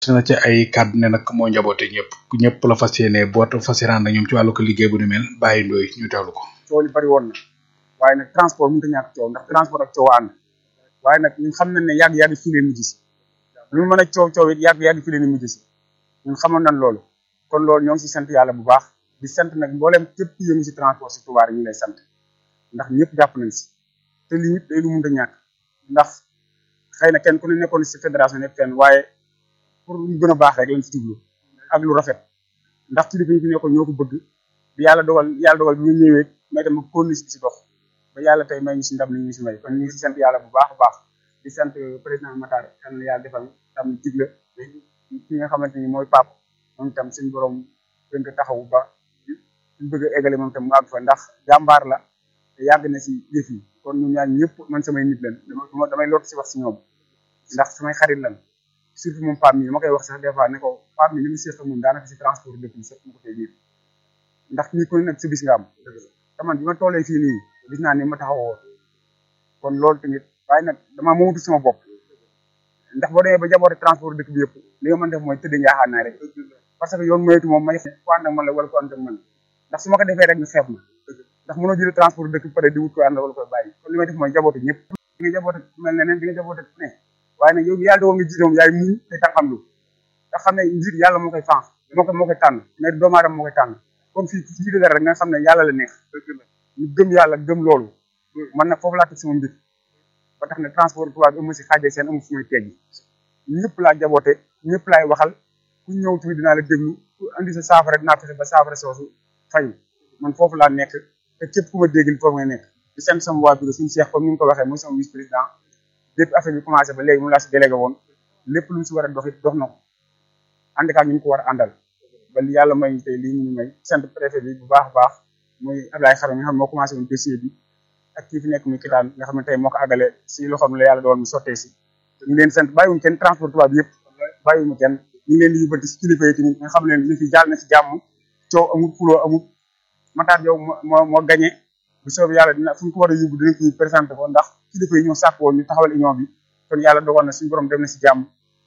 na ci ay kàddu ne nag moo njaboote ñëpp ñëpp la fas yéene boot fas yéene ànd ak ñoom ci wàllu ko liggéey bu ni mel bàyyi ndooy ñu teewlu ko. coow li bari woon na waaye nag transport mënut a ñàkk coow ndax transport ak coow ànd waaye nag ñun xam nañ ne yàgg yàgg fii leen mujj si lu mën a coow coow it yàgg yàgg fii leen mujj si ñun xamoon nañ loolu kon loolu ñoo ngi si sant yàlla bu baax di sant nag mboolem képp ku yëngu si transport si Touba ñu ngi lay sant ndax ñëpp jàpp nañ si te lii it day lu mënut a ñàkk ndax xëy na kenn ku ne nekkoon si fédération nekk fenn waaye pour lu gën a baax rek lañ si jublu ak lu rafet ndax kilifa yi fi nekkoon ñoo ko bëgg bi yàlla dogal yàlla dogal bi ñu ñëwee may dem konni si dox ba yàlla tey may ñu si ndam li ñu si may kon ñu ngi si sant yàlla bu baax a baax di sant président Matar yal na yàlla defal tam digle ki nga xamante ni mooy pap moom itam suñu borom gën ko taxawu ba ñu bëgg a eggale moom itam mu àgg fa ndax jàmbaar la te yàgg na si yëf yi kon ñu ñaan ñëpp man samay nit leen dama damay lot si wax si ñoom ndax samay xarit lan surtout moom Pape mi ma koy wax sax des fois ne ko Pape mi li mu seq moom daanaka si transport dëkk bi sax mu ko tey biir ndax ñi ku ne nag si bis nga am te man bi ma tollee fii nii gis naa ni ma taxawoo kon loolu tamit waaye nag damaa moomatu sama bopp ndax boo demee ba jaboote transport dëkk bi yëpp li nga mën def mooy tëdd njaaxaan naa rek parce que yoon moytu moom may ko ànd ak man la wala ko ànd ak man ndax su ma ko defee rek ñu xeeb ma ndax mënoo jël transport dëkk bi pare di wut ko ànd wala koy bàyyi kon li may def mooy jaboote ñëpp di nga jaboote mel ne neen di nga jaboote ne waaye nag yow bi yàlla dogal nga jiite moom yaay muñ te tànqam lu nga xam ne njiit yàlla moo koy fànq moo koy moo koy tànn mais doomu aadama moo koy tànn comme fii ku jiite dara rek nga xam ne yàlla la neex ñu gëm yàlla gëm loolu man nag foofu laa teg sama mbir ba tax ne transport tubaab bi amu si xaajee seen amu fu may teggi ñëpp laa jaboote ñëpp laay waxal ku ñëw tamit dinaa la déglu ku andi sa saafara dinaa fexe ba saafara soosu fayu man foofu laa nekk te képp ku ma dégg foofu nga nekk di sant sama waa bureau suñu seex comme ni nga ko waxee mooy sama vice président depuis affaire bi commencé ba léegi moom laa si délégué woon lépp lu mu si war a dox it dox na ko ànd ak ñu ko war a àndal ba li yàlla may tey lii ñu may sant préfet bi bu baax a baax muy Ablaye Xaram nga xam ne moo commencé woon dossier bi ak kii fi nekk muy kitaan nga xam ne tey moo ko àggale si loxoom la yàlla doon mu sottee si ñu ngi leen sant bàyyiwuñ kenn transport tubaab bi yëpp bàyyiwuñu kenn ñu ngi leen di yóbbante si kilifa yi tamit nga xam ne li fi jàll na si jàmm coow amul fuloo amul Matar yow moo moo gagné bu soobee yàlla dina fu ñu ko war a yóbbu dinañ ko présenté ko ndax kilifa yi ñoo sàkk woon ñu taxawal union bi kon yàlla dogal na suñu borom dem na si jàmm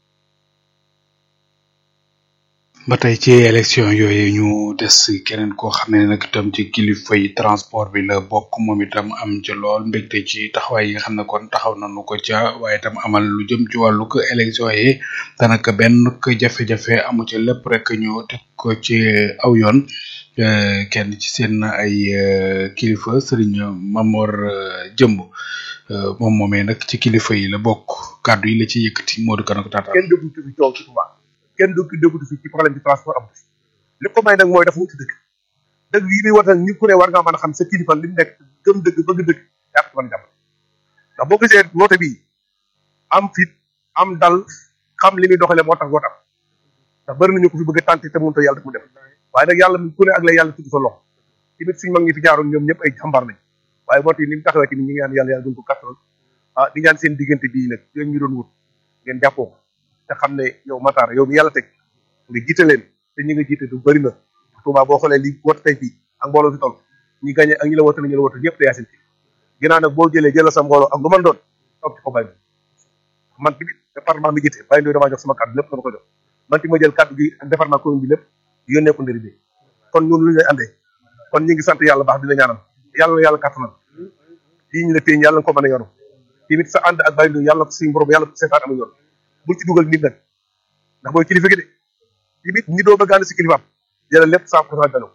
ba tey ci élection yooyu ñu des keneen koo xam ne nag itam ci kilifa yi transport bi la bokk moom itam am ci lool mbégte ci taxawaay yi nga xam ne kon taxaw nañu ko ca waaye itam amal lu jëm ci wàllu ko élection yi danaka benn jafe-jafe amu ci lépp rek ñu teg ko ci aw yoon kenn ci seen ay kilifa sëriñ Mamor Jëmb moom moomee nag ci kilifa yi la bokk kàddu yi la ci yëkkati Modou Kane ko taataan. kenn déggutu fi coow ci Touba kenn du déggutu fi ci problème bi transport am li ko may nag mooy dafa wuti dëgg dëgg yi muy war nag ñu ku ne war ngaa mën a xam sa kilifa li mu nekk gëm dëgg bëgg dëgg yaa ko mën a jàppale ndax boo gisee woote bii am fit am dal xam li muy doxalee moo tax wootam ndax bëri nañu ko fi bëgg a tànte te mënut a yàlla def mu def waaye nag yàlla ku ne ak la yàlla tudd sa loxo tamit suñu mag ñi fi jaaroon ñoom ñëpp ay jàmbaar lañ waaye woote yi ni mu taxawee tamit ñi ngi ñaan yàlla yàlla gën ko kattanal ah di ñaan seen diggante bii nag yooyu ñu doon wut ngeen jàppoo ko te xam ne yow Matar yow mi yàlla teg nga jiite leen te ñi nga jiite du bëri na Touba boo xoolee li woote tey fii ak mbooloo fi toll ñi gagné ak ñi la woote la ñu la woote ñëpp te yaa seen ginnaaw nag boo jëlee jëlal sa mbooloo ak lu man doon toog ci ko bàyyi man tamit département bi jiite bàyyi ndooy damaa jox sama kàddu lépp dama ko jox man ti ma jël kàddu gi ak département commune bi lépp yónnee ko ndëri bi kon ñun lu ñu lay andee kon ñi ngi sant yàlla baax di la ñaanal yàlla yàlla kàttanal lii ñu la téye yàlla nga ko mën a yoru tamit sa ànd ak bàyyi ndooy yàlla suñu borom yàlla seetaan ama yoon bul ci dugal nit nag ndax booy kilifa gi de tamit ñi doo bëgg ànd si kilifaam jëlal lépp cent pour cent dalo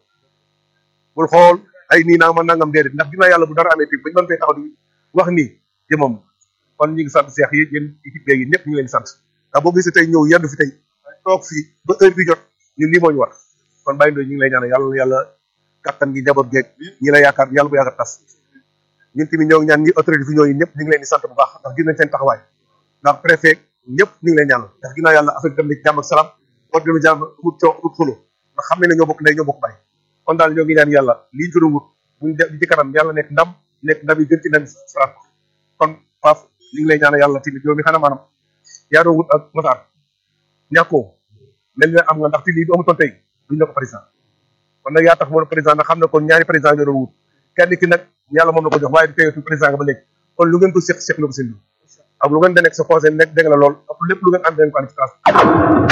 bul xool ay nii naa ma nangam déedéet ndax ginnaaw yàlla bu dara amee tamit bañu mën fee taxaw di wax nii jëmam kon ñi ngi sant seex yi yéen équipe beeg yi ñëpp ñu ngi leen di sant ndax boo gisee tey ñëw yendu fi tey toog fii ba heure bi jot ñun lii moo ñu war kon bàyyi ndoo ñu ngi lay ñaanal yàlla yàlla kattan gi njaboot geeg ñi la yaakaar yàlla bu yaakaar tas ñun tamit ñoo ngi ñaan ñi autorité fi ñoo yi ñëpp ñu ngi leen di sant bu baax ndax gis nañ seen taxawaay ndax préfet ñëpp ñu ngi lay ñaanal ndax ginnaaw yàlla affaire dem na ci jàmm ak salaam war dina jàmm amut coow amut xulo ndax xam ne ne ñoo bokk ndey ñoo bokk bàyyi kon daal ñoo ngi ñaan yàlla lii ñu doon wut buñ def ci kanam yàlla nekk ndam nekk ndam yi gën ci ndam salaat kon Pape ñu ngi lay ñaanal yàlla tamit yow mi xanaa maanaam yaa doon wut ak Matar ñàkkoo mel ne am nga ndax ti lii bu amutoon tey duñ la ko président kon nag yaa tax moo président nag xam ne kon ñaari président ñoo doon wut kenn ki nag yàlla moom la ko jox waaye du teyeetu président nga ba léegi kon lu ngeen ko seq seq la ko seen ak lu ngeen da nekk sa conseil nekk dégg la lool ak lépp lu ngeen ànd dañ ko ànd ci